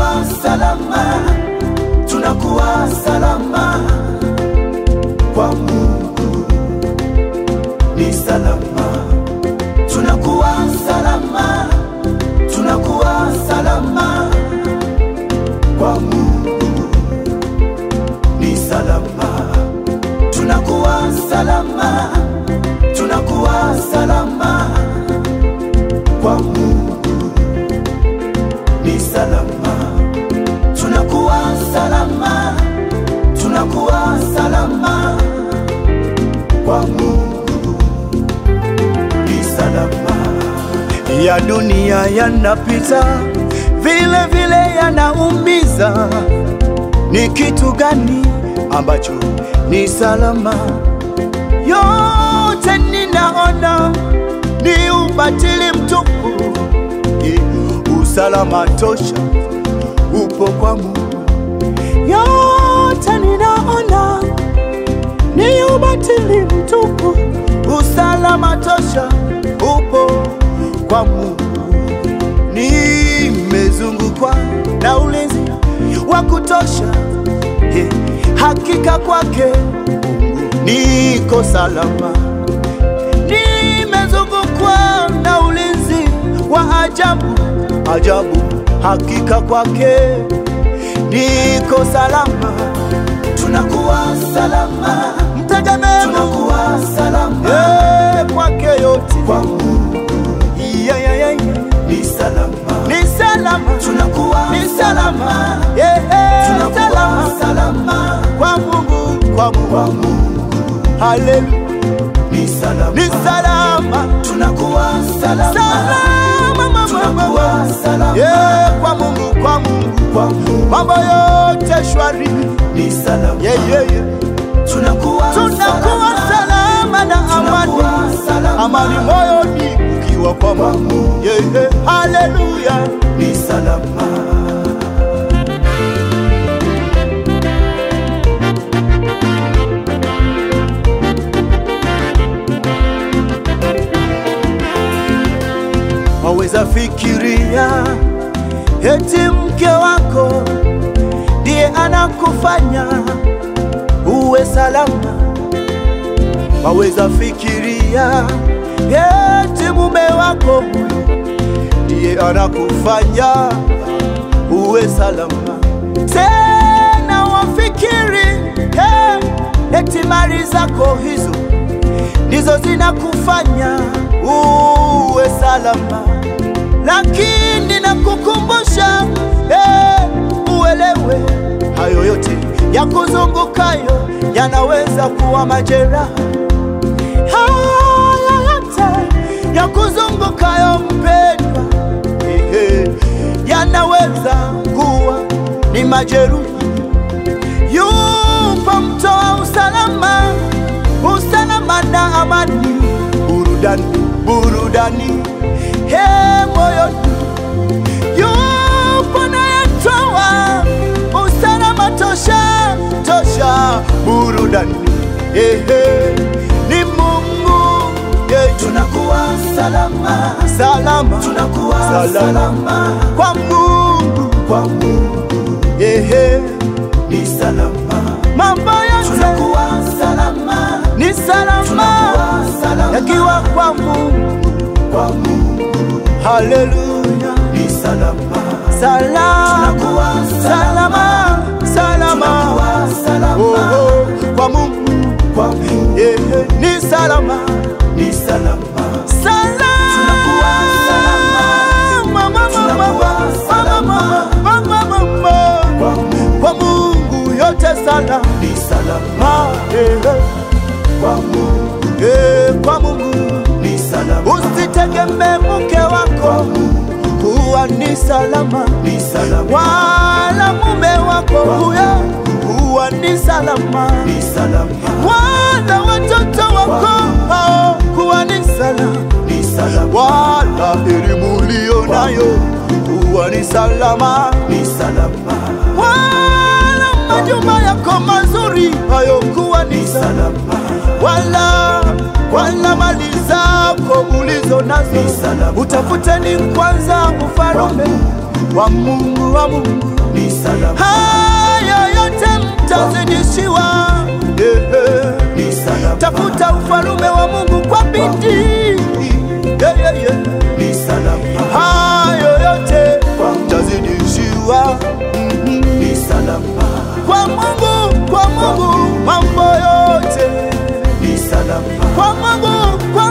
tunakuwa salama, tunakuwa salama kwa Mungu ni salama, tunakuwa salama, tunakuwa salama kwa Mungu ni salama, tunakuwa salama, tunakuwa salama kwa Mungu ni salama, tunakuwa salama, tunakuwa salama kwa Mungu ni salama. Ya dunia yanapita, vile vile yanaumiza. Ni kitu gani ambacho ni salama? Yote ninaona ni ubatili mtupu. Eh, Usalama tosha upo kwa Mungu. Yote ninaona ni ubatili mtupu. Usalama tosha upo kwa Mungu. Nimezungukwa na ulinzi wa kutosha, Eh, hakika kwake Mungu niko salama. Nimezungukwa na ulinzi wa ajabu ajabu, hakika kwake niko salama. Tunakuwa salama, mtegemee tunakuwa salama eh, kwake yote kwa Mungu yeah, yeah, yeah, yeah. Ni salama, ni salama, tunakuwa ni salama yeah, yeah. Tunakuwa salama, salama kwa Mungu, kwa Mungu, kwa Mungu. Haleluya ni salama, ni salama, tunakuwa salama, salama mama, tunakuwa salama, yeah, kwa Mungu, kwa Mungu, kwa Mungu, mambo yote shwari, ni salama, yeah, yeah, yeah. Tunakuwa, tunakuwa salama na amani, amani moyoni ukiwa kwa Mungu, yeah, yeah. Haleluya, ni salama. waweza fikiria eti mke wako ndiye anakufanya uwe salama. Waweza fikiria eti mume wako huyo ndiye anakufanya uwe salama. Tena wafikiri hey, eti mali zako hizo ndizo zinakufanya uwe salama, lakini nakukumbusha eh, uelewe hayo yote ya kuzungukayo yanaweza kuwa majeraha. Haya yote ya kuzungukayo mpendwa, eh, yanaweza kuwa ni majeruhi. Yupo mtoa usalama, usalama na amani, burudani, burudani he moyoni. Yupo nayetoa usalama tosha, tosha, burudani ehe, ni Mungu ye, tunakuwa salama, salama, tunakuwa salama, salama kwa Mungu, kwa Mungu ehe, ni salama, mambo yote tunakuwa salama, ni salama, tunakuwa salama, yakiwa kwa Mungu, kwa Mungu, haleluya, ni salama, salama, tunakuwa salama, salama, tunakuwa salama, oh, oh, kwa Mungu, kwa Mungu, ehe, ni salama, ni salama, salama, tunakuwa salama, mama, mama, mama, mama, mama, kwa Mungu, kwa Mungu yote salama, ni salama, ehe, kwa Mungu, eh, kwa Mungu ni salama. Usitegemee mke wako kuwa ni salama, ni salama, wala mume wako huyo kuwa ni salama, ni salama, wala watoto wako hao kuwa ni salama, ni salama, wala elimu uliyo nayo kuwa ni salama, ni salama, wala majumba yako mazuri hayo kuwa ni salama, wala wala mali zako ulizo nazo, utafuteni kwanza ufalme wa Mungu wa Mungu ni salama, haya yote mtazidishiwa. Yeah. ni salama, Tafuta ufalume wa Mungu kwa bidii. Yeah, yeah, yeah. ni salama, Hayo yote mtazidishiwa. ni salama, Kwa Mungu, kwa Mungu mambo yote, ni salama, kwa Mungu, kwa